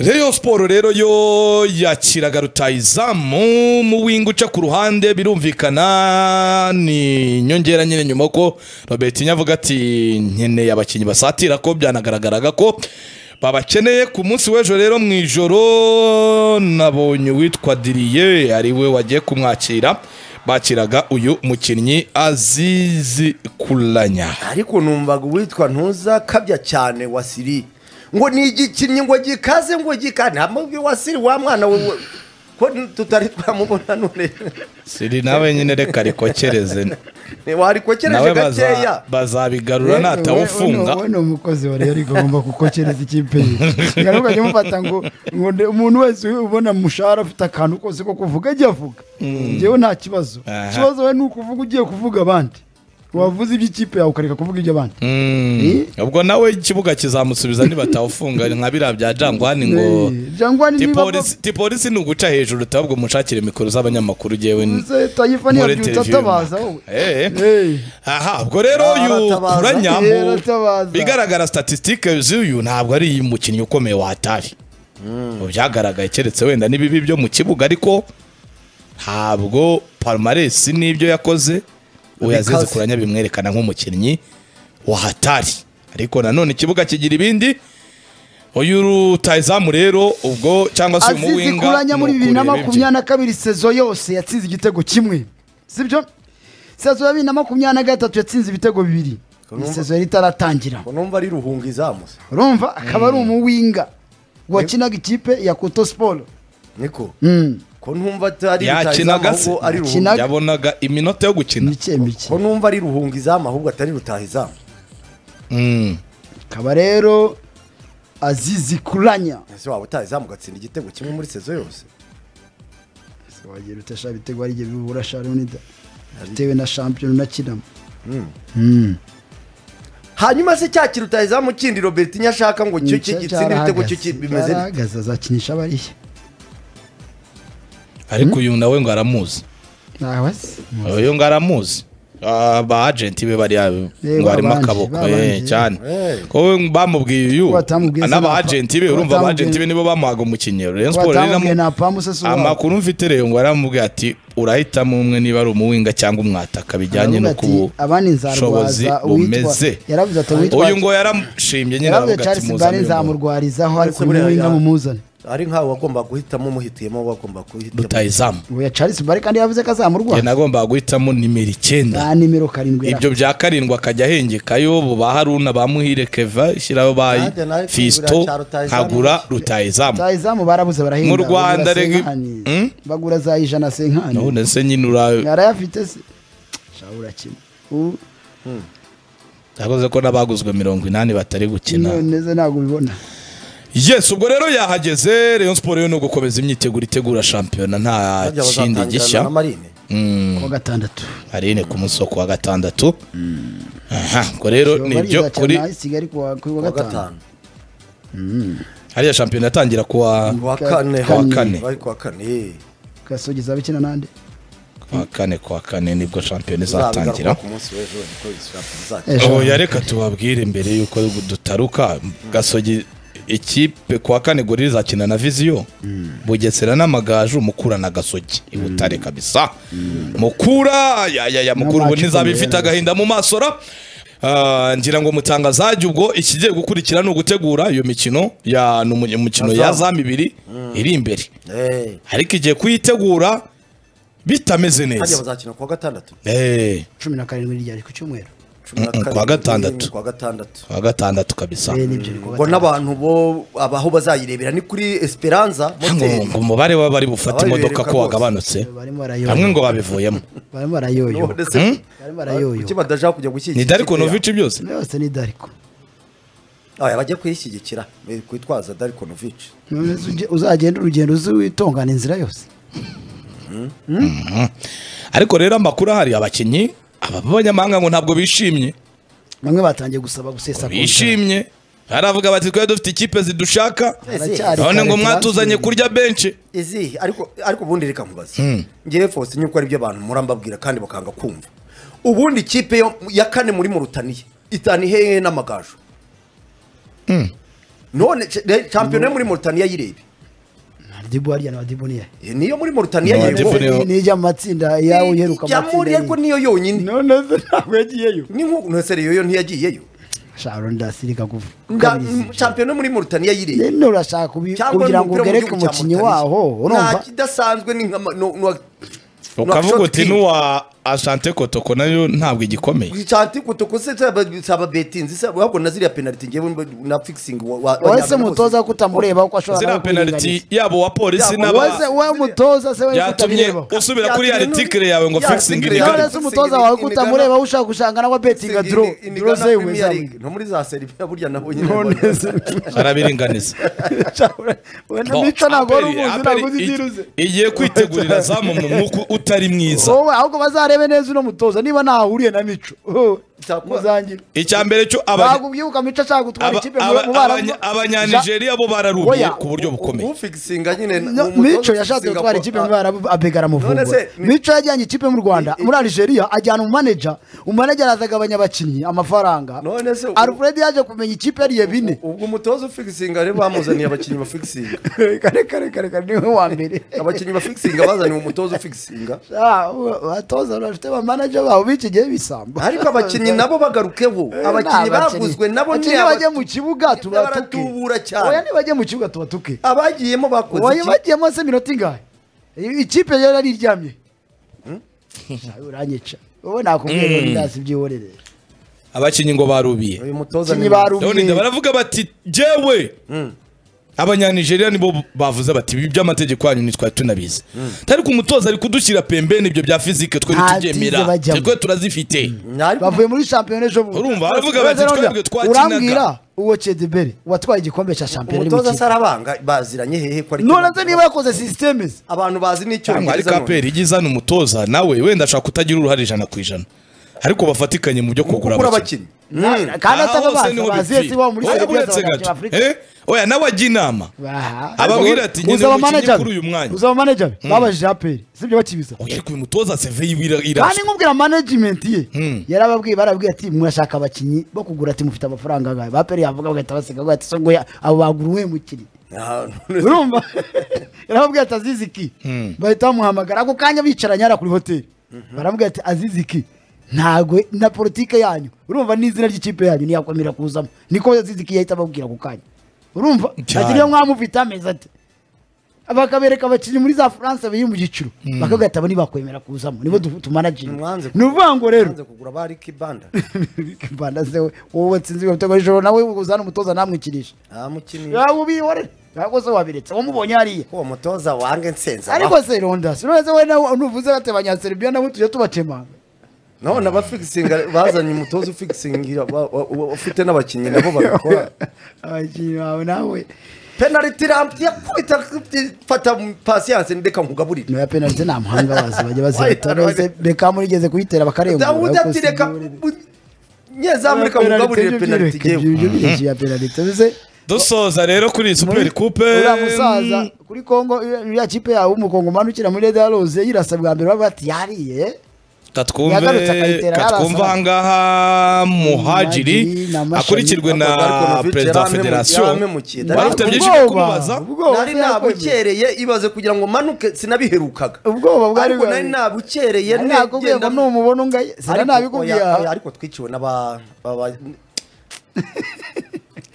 reyo siporo rero yo yakiraga rutayizamu mu winga uca ku ruhande birumvikana ni inyongera nyine nyuma ko robert nyavuga ati nkeneye abakinnyi basatira ko byanagaragaraga ko babakeneye ku munsi w'ejo rero mu ijoro nabonye uwitwa diriye ariwe wagiye kumwakira bakiraga uyu mukinnyi azizi kuranya ariko numvaga uwitwa ntuzakabya cyane wasiri ngo ni igikinnyi ngo gikaze ngo gikaze nta mubwi wasiri wa mwana we ko tutari twamubona none siri nawe nyine reka rikokereze warikokereje nawe gakeya baza- bazabigarura natawufunga we ni umukozi wa rero agomba gukokereza ikipe ye ngaruka ujya umufata ngo ngo nde- umuntu wese ubona mushahara afite akantu kose ko kuvuga ajya avuga njyewe nta kibazo Aha. ikibazo we ni ukuvuga ugiye kuvuga abandi wavuze iby'ikipe yawe ukareka kuvuga iby'abandi Mm. ubwo nawe ikibuga kizamusubiza nibatawufunga nka biriya bya jangwani ngo Eh, Jangwani niba tipolisi tipolisi ni uguca hejuru utabwo umushakire mikoro z'abanyamakuru ugewe bavuze tayifa ntiyabyutse atabaza wowe Eh. aha ubwo rero uyu Aratabaza. kuranya Eh, aratabaza. bigaragara statisitike z'uyu ntabwo ari umukinnyi ukomeye watari mu byagaragaye keretse wenda n'ibibi byo mu kibuga ariko ntabwo parumaresi n'ibyo yakoze uwo yazize Bikaze. kuranya bimwerekana nk'umukinnyi wahatari ariko nanone ikibuga kigira ibindi uyu rutayizamu rero ubwo cyangwa se uyu azizi muwinga kuranya muri ni bibiri na ukureba ibye. makumyabiri na kabiri sezo yose yatsinze igitego kimwe sibyo sezo ya bibiri na makumyabiri na gatatu yatsinze ibitego bibiri ni numva- sezo yari itaratangira ngo numva ari ruhunga izamutse urumva akaba ari umuwinga wakinaga ikipe ya koto siporo niko Mm, ko numva atari Yakinaga rutahizamu se. ahubwo ari Yakinaga. ruhunga yabonaga iminota yo gukina mike mike ko numva ari ruhunga izamu ahubwo atari rutahizamu Mm. akaba rero azizi kuranya ese waba utahizamu ugatsinda igitego kimwe muri sezo yose Se wagira utasha ibitego ari igihe bibura sharonida bitewe na shampiyona unakinamo Mm. hanyuma se cya kirutahizamu kindi robert nyashaka ngo cyo Cya- gitsinde ibitego cyo ki- cyarahagaze. bimeze bite? cyarahagaze azakinisha abariya ariko uyu nawe ngo aramuzi ntawe azi uyu ngo aramuzi Ah, ba agenti be bariya Eh, ngo harimo babanje, akaboko eh, babanje. cyane Eh. ko bamubwiye uyu Batamubwiye n'aba sinapa. agenti be urumva aba Batamubwiye- agenti be nibo bamuhaga umukinnyi Rayon Sports rero inamu- watamubwiye nta pamu se si uwawe amakuru mfite rero ngo aramubwiye ati urahitamo umwe niba ari umuwinga cyangwa umwataka bijyanye Aravuga no ku ati, abani bushobozi nzarwaza bumeze uwitwa yaravuze ati uwitwa uyu ngo yaramushimye nyine yaravuze aravuga ati Charles Mbare muzamurwa nzamurwarizaho ariko Ariko buriya umuwinga ya- mumuzane ari nkawe wagomba guhitamo umuhitiyemo wagomba guhitamo rutayizamu uwo ya Charles Mbare kandi yavuze ko njye azamurwaza nagombaga guhitamo nimero icyenda na nimero karindwi ibyo bya karindwi akajya ahengekayo ba haruna ba muhire keva ishyiraho ba Nanjye nawe fisito kugura cya rutahizamu. nkagura rutayizamu rutayizamu barabuze barahinga Mu Rwanda bagura rege- senkani. Hmm? bagura za ijana senkani none se nyine ura arayafite se shabura kimwe U- yakoze ko n'abaguzwe mirongo inani batari gukina none se ntabwo ubibona yes ubwo rero yahageze rayon siporo yo ni ugukomeza imyiteguro itegura shampiyona nta Harya kindi bazatangirana na gishya marine ku wa gatandatu arine ku munsi wo ku wa gatandatu aha ubwo rero ni ibyo kuri kuri Kigali ku wa kuri wa ku wa gatanu gatanu hariya shampiyona yatangira kuwa ku wa kane Ku wa kane. bari ku wa kane eh. gasogi izaba ikina n'andi kuwa kane kuwa kane nibwo shampiyona Uzabigaruka izatangira ku munsi w'ejo niko bizashaka bizakira. Eh, oya reka tubabwire mbere yuko dutaruka gasogi ikipe kuwa kane gori izakina na viziyo bugesera n'amagaju mukura na gasogi i butare kabisa mukura ya ya ya mukura ubu match ntizaba ikomeye ifite rwose. agahinda mu maso ra Ah, ngira ngo mutangazajye ubwo ikigiye gukurikira ni ugutegura iyo mikino ya ni umu- umukino ya Azamu. zamu ibiri iri imbere Eh, ariko igiye kuyitegura bitameze harya neza bazakina ku wa gatandatu Eh, cumi na karindwi ryari ku cyumweru cumi na Mm-mm, ku wa karindwi, gatandatu. ku wa gatandatu kuwa gatandatu kabisa Eh, nibyo ni ku wa ngo gatandatu n'abantu bo abaho bazayirebera ni kuri esperanza ngo moteri ngo umubare w'abari bufate Abari imodoka bereka ko rwose. wagabanutse barimo bamwe barayoyoba ngo babivuyemo barimo barayoyoba None se- barimo barayoyoba kuki badashaka kujya gushyigikira ni dariko ikipe yabo? novici byose yose ni dariko aya bajya kuyishyigikira eh, kwitwaza dariko novici None se ujye- uzagenda urugendo uzi witongana inzira yose ariko rero amakuru ahari abakinnyi aba b'abanyamahanga ngo ntabwo bishimye bamwe batangiye gusaba gusesa bishimye baravuga bati twari dufite ikipe zidushaka Haracyari none ngo kare mwatuzanye turasubira. kurya benshi izihe ariko ariko ubundi reka nkubaze ngewe fose nyuko ari byo abantu murambabwira kandi bakanga kumva ubundi ikipe yo- ya kane muri mu rutaniye itaniye hehe n'amagaju none ce- re- shampiyona yo muri Mauritania yirebe madibu hariya na madibu niya Eh, niyo muri Mauritania No, Madibu yirebe niyo- ni ijya mu matsinda yawe uheruka ijya muri ariko amatsinda niyo yonyine none se ntabwo yagiyeyo ni nk'uko no seriyo yo ntiyagiyeyo sharo ndasirika kuva Nga- m- shampiyona yo muri Mauritania yirebe none urashaka kubi- kugira ngo ugereke umukinnyi waho urumva kidasanzwe ni nka ma- no- no- ukavuga shot uti clean. n'uwa ashante kotoko nayo ntabwo igikomeye Shanti kutuko se saba- saba betinzi saba wabwo na ziriya penalty ngewe mba- na fixing wa- wa- wowe se wajyana mutoza ko utamureba kuko ashobora ziriya nawe penaliti kwirengagiza. yabo wa polisi Yabo n'aba wa- wowe se- wowe mutoza se wowe byatumye kutamureba usubira kuri ya Byatumye nu- litike yawe ngo ya fixing litike rigari none se umutoza wawe ko utamureba aho ushaka gushanga nawe kose. betinga duro In- in- duro Ghana se Premier wezamwe League. no muri za Serbia burya nabo nyine none se arabiringaniza Bon, mico ntabwo Aperi- wari umuzi Aperi ntabwo uzi ig- ibyiruze igiye kwitegurira zamu mu mwuka utari mwiza wowe ahubwo bazarebe neza uno mutoza niba ntahuriye na mico oh, Cyakora- muzangire icya mbere cyo abanya- ntabwo ubyibuka mico ashaka gutwara aba- ikipe aba- mu baramu abanya- abanyanigeriya bo bararubye Oya. ku buryo bukomeye ufikisinga nyine ni No, umutoza mico yashatse ufikisinga gutwara ko- ikipe ah, mu barabu abegara None amufungura se, mi- mico yajyanye ikipe mu rwanda I- i- muri algeria ajyana umumaneja umumaneja azagabanya abakinnyi amafaranga None se, u- alfred yaje kumenya ikipe yariye bine ubwo umutoza ufikisinga rero bamuzaniye abakinnyi bafikisinga kare kare kare kare niwe wa mbere abakinnyi bafikisinga bazaniye umutoza ufikisinga Ah, u- abatoza bafite abamanaja babo b'iki gihe bisamba ariko abakinnyi nabo bagarukeho Eh, abakinnyi ni abakinnyi. baguzwe nabo ni Abakinnyi aba- bajye mu kibuga tubatuke baratubura oya cyane nibajye mu kibuga tubatuke abagiyemo bakoze oya iki bagiyemo se minota ingahe I- ikipe yari yariryamye Ah, uranyica wowe nakubwira ngo ndazi byihorere abakinnyi ngo barubiye uyu mutoza abakinnyi ni ndabona barumiye baravuga bati jewe abanyanigeriya nibo bavuze bati ibi by'amategeko yanyu ntitwari tunabizi ariko umutoza ari kudushyira pembeni ibyo bya fizike twe Nta ntitubyemera tize bajyamo. twe turazifite Ariko bavuye muri shampiyona ejo bundi Urumva, baravuga Maze bati, none twebwe twakinaga. urambwira uwo Chedebere watwaye igikombe cya shampiyona uri mu umutoza kibuga. sarabanga baziranye hehe ko ari none se niba yakoze sisiteme ze abantu bazi cyangwa ariko n'icyongereza none aperi ijya izana umutoza nawe wenda ashaka kutagira uruhare ijana ku ijana ariko bafatikanye mu byo kugura kugura abakinnyi abakinnyi kandi Aha hose atababaza niho baziye bipfira. si waba muri Oya, serivisi uretse gato. z'abanyafurika Eh? oya nawe ajya inama Ababwira ati, nyine uzaba mukinnyi manager kuri uyu mwanya. uzaba manager babajije aperi sibyo bakibiza oya ariko uyu mutoza seve yiwe ira- kandi irasa nkubwira management ye yarababwiye barabwiye ati murashaka abakinnyi bo kugura ati mufite amafaranga angahe baperi yavuga bagahita baseka bavuga ati so ngo ya- abo bagura uwe mukinnyi Ah, none se- urumva yarababwiye ati aziziki bahita bamuhamagara ako kanya bicaranye hariya kuri hoteli baramubwira ati aziziki ntabwo na politike yanyu urumva n'izina ry'ikipe yanyu ntiyakomera kuzamo niko aziziki yahita ababwira ako kanya urumva Cyane. ati niyo mwamufite amezi ati bakabereka abakinnyi muri za france biri mu giciro bakagahita abo ntibakwemera kuzamo nibo du- tumanajinga mwanze ni ukuvuga ngo rero mwanze kugura ba Ricky Banda mbanda se we, wowe nsinzi ibitego ijoro nawe uzana umutoza namwikirisha ah mukinnyi yaba ubihore ntabwo se wabiretse wamubonye hariya ko uwo mutoza wange nsenza ariko se ronda sinonese we nawe nuvuze bate abanyaserubiya nabo tujya tubacemanga none abafikisinga bazanye umutoza ufikisingira ba- wa- wa- ufite n'abakinnyi nabo babikora abakinnyi bawe nawe penalty ramp yakubita fata patience ndeka nkugaburire noya penalite nta muhanga wazi bajya bazibatoneze bekamu rigeze kuyitera Dawudi ati reka nyezamurika nkugaburire penalty jewe bakarengapenalite dusoza rero kuri iyi superi kupe uriya musaza kuri kongo uriya- uriya kipe yawe w'umukongomani ukina muri reda rose yirasa bwa mbere bavuga ati yariye Yagarutse katwumve akayitera katwumve yarasa. ahangaha muhajiri Muhajiri na Mashali. akurikiwe na Ako gari Konovic perezida wa yaramemu- federasiyo yaramemukiye. wari ufite Ubwoba. byinshi byo kumubaza Ubwoba nari bwawe. nabukereye ibaze kugira ngo manuke sinabiherukaga Ubwoba bwari ariko nari bwawe. nabukereye Nari nakubwiye ngo numubona ungaye sinanabikubwiye aha. ariko twiciwe n'aba aba-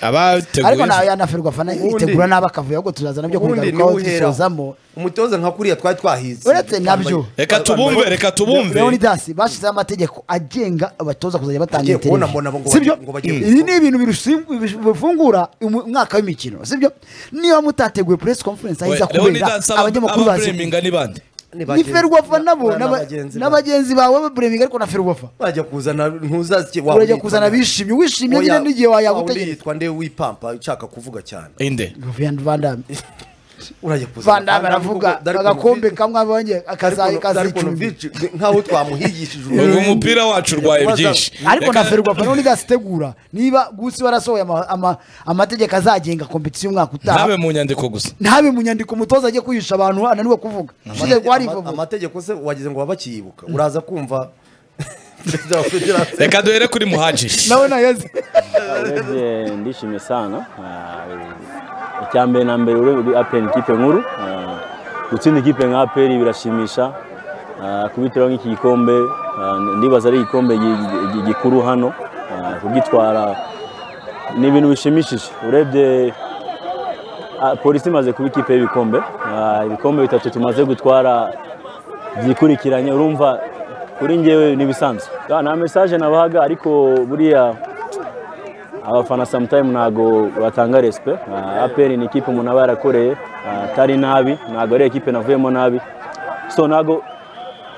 ariko abateguye nawe yanaferwa fana Ubundi- yitegura nabi akavuyo ahubwo tuzazana byo ubundi kubigarukaho niwuhera dusozamo umutoza nka kuriya twari twahize Uretse nabyo. reka tubumve reka tubumve leonidas bashyizeho amategeko agenga abatoza kuzajya batanga Agiye kubona interview. mbona ngo sibyo bagiye- ngo bagiye ibi ni ibintu birusim- bish- bifungura umu- umwaka w'imikino sibyo niba mutateguye press conference ahiza kubera abanyamakuru bazi ababureminga ni bande ni ferwafa nabo na n'aba- bagenzi ba- n'abagenzi bawe babureminga ariko na ferwafa bajya kuzana ntuzazi urajya kuzana bishimye wishimye nyine n'igihe wayagutegereza yitwa nde wipampa ushaka kuvuga cyane inde Vivian Vandam urajya kuzana Vandam aravuga agakombe kamwe abonye akaza- akazicumbi nkaho twamuhigishije ubwo umupira wacu urwaye Baza- byinshi ariko Reka- na ferwafa niho ntizazitegura niba gusi warasohoye ama- ama- amategeko azagenga kompetisiyo umwaka ntabe utaha mu nyandiko gusa ntabe mu nyandiko umutoza ajye kwihisha abantu ananiwe kuvuga ushize ko hari ivubu amategeko se wagize ngo babakiyibuka uraza kumva perezida wa federasiyo reka duhere kuri muhajiri nawe nayazi urebye ndishimye sana Ah, icya mbere na mbere urebye uri aperi ikipe nkuru Ah, gutsinda ikipe nka aperi birashimisha Ah, kubitiraho nk'iki gikombe ah, ndibaza ari igikombe gi- gi- gikuru hano Ah, kugitwara ni ibintu bishimishije urebye ah, polisi imaze kuba ikipe y'ibikombe Ah, ibikombe bitatu tumaze gutwara byikurikiranye urumva kuri njyewe n'ibisanzwe Ah, nta mesaje nabahaga ariko buriya abafana sometime ntago batanga respect Ah, APR ni ikipe umuntu aba yarakoreye ah, atari nabi ntago ari ikipe navuyemo nabi so ntago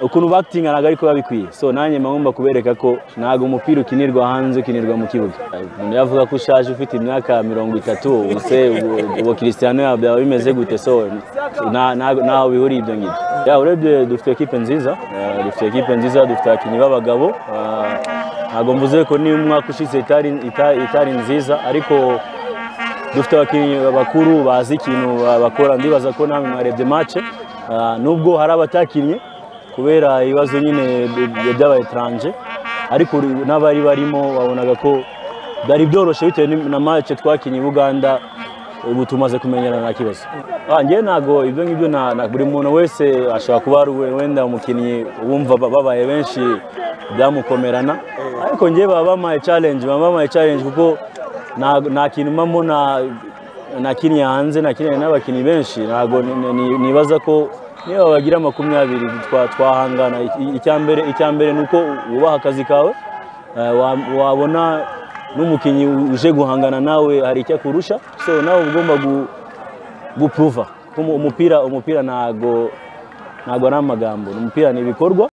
ukuntu bakitinga ntago ariko babikwiye so nanjye mba ngomba kubereka ko ntago umupira ukinirwa hanze ukinirwa mu kibuga umuntu yavuga ko ushaje ufite imyaka mirongo itatu ubuse ubu- ubu Cristiano yaba byaba bimeze gute so nta- nta- ntaho bihuriye ibyo ngibyo Ya, urebye dufite ekipe nziza ah, dufite ekipe nziza dufite abakinnyi b'abagabo ah, ntabwo mvuze ko niba umwaka ushize itari, ita- itari nziza ariko dufite abakinnyi bakuru bazi ikintu ba- bakora ndibaza ko namwe mwarebye mace nubwo hari abatakinnye kubera ibibazo nyine by- by- by'abayetranje ariko uri- n'abari barimo babonaga ko byari byoroshye bitewe ni- na mace twakinnye i buganda ubu tumaze kumenyerana nta kibazo Ah, njyewe ntabwo ibyo ngibyo na- na- buri muntu wese ashobora kuba ari we- wenda umukinnyi wumva ba- babaye benshi byamukomerana ariko njyewe baba bamuhaye challenge baba bamuhaye challenge kuko nta- nta kintu mbamo nakiniye hanze nakiniye n'abakinnyi benshi ntabwo ni- ni- ni- nibaza ko niba bagira makumyabiri twa- twahangana I- icyambere icyambere ni uko wubaha akazi kawe Eh, wa- wabona n'umukinnyi uje guhangana nawe hari icyo akurusha so nawe uba ugomba gu- gupuruva Kuko umu- umupira umupira ntago ntago ari amagambo umupira ni ibikorwa